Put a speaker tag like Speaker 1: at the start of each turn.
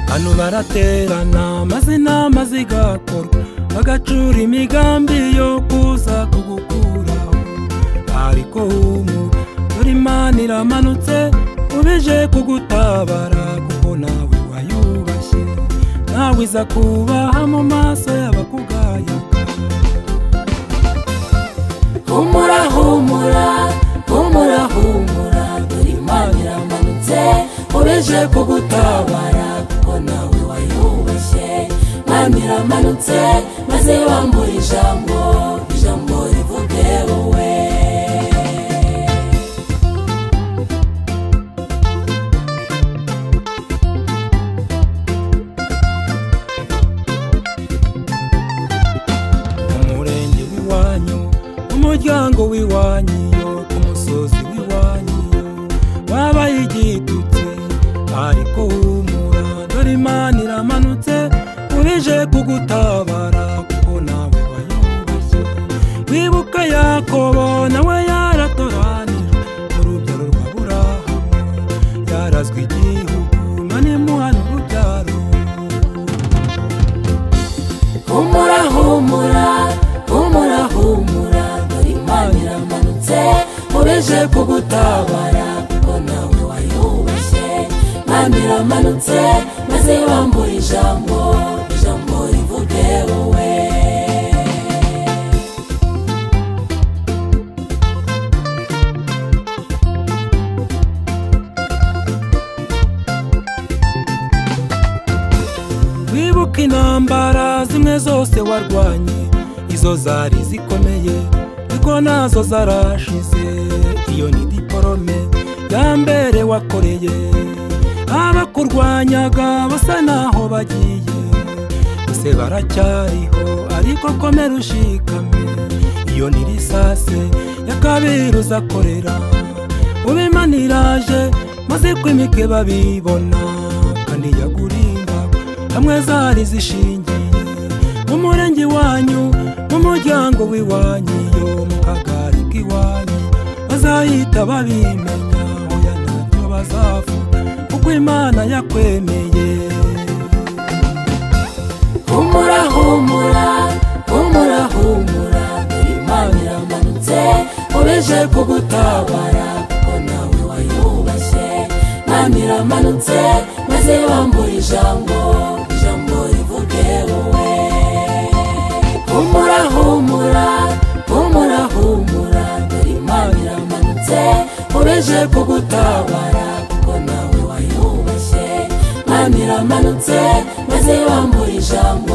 Speaker 1: hano baraterana maze inama zigakorwa bagacura imigambi yo kuza kugukuraho ariko humura dore imana iramanutse ubije kugutabara kuko nawe wayubashye nawe iza kubaha mu maso y'abakugaya
Speaker 2: humura humura humura humura dore imana iramanutse ureje kugutabara kuko nawe wayubashye imana iramanutse maze bambura ijambo ijambo rivuge wowe
Speaker 1: mu murenge w'iwanyu mu muryango w'iwanyu yo ku musozi w'iwanyu yo wabaye igitutse ariko humura dore imana iramanutse ubije kugutabara kuko nawe wayubashye wibuka yakobo nawe yaratoranijwe mu rubyaro rwa burahamu yarazwe igihugu mane muhana urubyaro
Speaker 2: humura humura humura humura dore imana iramanutse ureje kugutabara kuko nawe wayubashye imana iramanutse maze bambura ijambo ijambo rivuge wowe
Speaker 1: wibuka intambara zimwe zose warwanye izo zari zikomeye ariko nazo zarashize iyo ni diporome ya mbere wakoreye abakurwanyaga basa naho bagiye bose baracyariho ariko komera ushikame iyo ni risase ya kabiri uzakorera ubimaniraje maze kwimike babibona kandi yagurimbaga hamwe zari zishingiye mu murenge wanyu mu muryango w'iwanyu yo mu kagari k'iwanyu bazahita babimenya oya ntabyo bazavuga kuko imana yakwemeye
Speaker 2: humura humura humura humura dore imana iramanutse ureje kugutabara kuko nawe wayubashye imana iramanutse maze bambura ijambo ijambo rivuge wowe humura humura humura humura dore imana iramanutse ureje kugutabara kuko nawe wayubashye imana iramanutse maze bambura ijambo